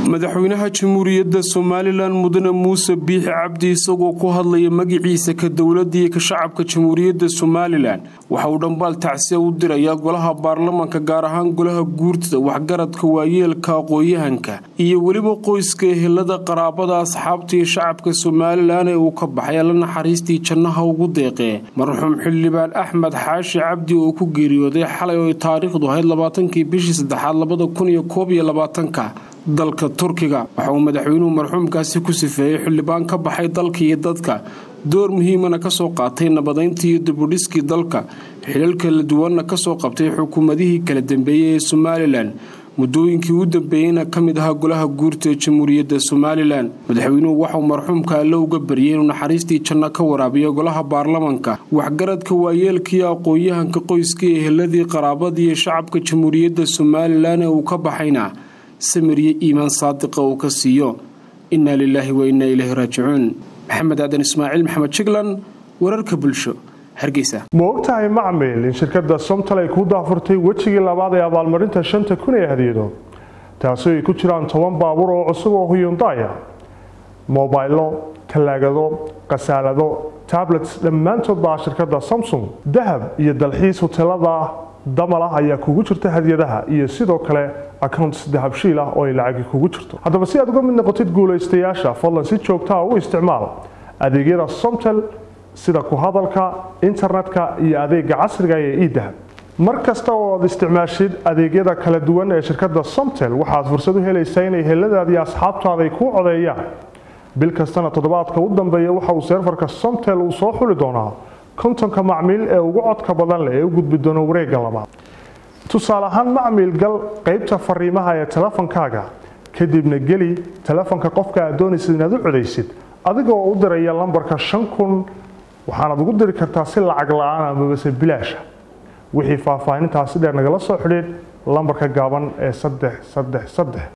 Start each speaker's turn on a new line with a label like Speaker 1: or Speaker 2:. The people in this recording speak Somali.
Speaker 1: madaxweynaha jamhuuriyadda somalilan mudane muuse biixi cabdi isagoo ku hadlaya magiciisa ka dowladda iyo ka shacabka jamhuuriyadda somalilan waxa uu dhambaal tacsiya u dirayaa golaha baarlamanka gaar ahaan golaha guurtada waxgaradka waayeelka aqooyahanka iyo weliba qoyska ehelada qaraabada asxaabta iyo shacabka somalilan ee uu ka baxay alla naxariistii jannaha ugu deeqee marxuum xildhibaan axmed xaashi cabdi oo ku geeriyooday xalay oo taariikhdu ahayd labaatankii bishii saddexaad labada kun iyo koob iyo labaatanka dalka turkiga waxa uu madaxweynuhu marxuumkaasi ku sifeeyey xildhibaan ka baxay dalka iyo dadka door muhiimana kasoo qaatay nabadayntii iyo dibudhiskii dalka xilal kala duwanna kasoo qabtay xukuumadihii kala dambeeyey ee somalilan muddooyinkii u dambeeyeyna ka mid ahaa golaha guurta ee jamhuuriyadda somalilan madaxweynuhu waxauu marxuumka alle uga baryay inuu naxariistii janno ka waraabiyo golaha baarlamanka waxgaradka waayeelkaiyo aqoon-yahanka qoyska eheladii qaraabadii iyo shacabka jamhuuriyadda somalilan ee uu ka baxayna samiriyo iimaan saadiqa uu ka siiyo innaa lilaahi wa innaa ilaahi raajicuun maxamed aadan ismaaciil maxamed jiglan wararka bulsho hargeysa
Speaker 2: ma ogtahay macmil in shirkadda somtal ay ku daafurtay wejigii labaad ee abaalmarinta shanta kun ee hadiyado taasi ay ku jiraan toban baabuur oo cusub oo huyundaya mobaylo talaagado khasaalado tablets dhammaantood baa shirkadda samsung dahab iyo dalxiis hotelada damal ah ayaa kugu jirta hadiyadaha iyo sidoo kale accounts dahabshiil ah oo ay lacagi kugu jirto haddaba si aad uga mid noqotid guulaystayaasha fadlan si joogtaa u isticmaal adeegyada somtel sida ku hadalka internetka iyo adeega casriga ee edahab mar kasta oo aad isticmaashid adeegyada kala duwan ee shirkadda somtel waxaad fursad u helaysaa inay heladaadii asxaabtaada ay kuu codeeyaan bil kastana toddobaadka u dambeeya waxa uu seerfarka somtel uu soo xuli doonaa kontonka macmiil ee ugu codka badan leh ee u gudbi doono wareegga labaad tusaale ahaan macmiil gal qaybta fariimaha ee telefonkaaga kadibna geli telefonka qofka aad doonaysid inaad u codaysid adigoo u diraya lambarka shan kun waxaanaad ugu diri kartaa si lacag la-aan amabase bilaasha wixii faahfaahintaasi dheer nagala soo xidhiid lambarka gaaban ee saddex saddex saddex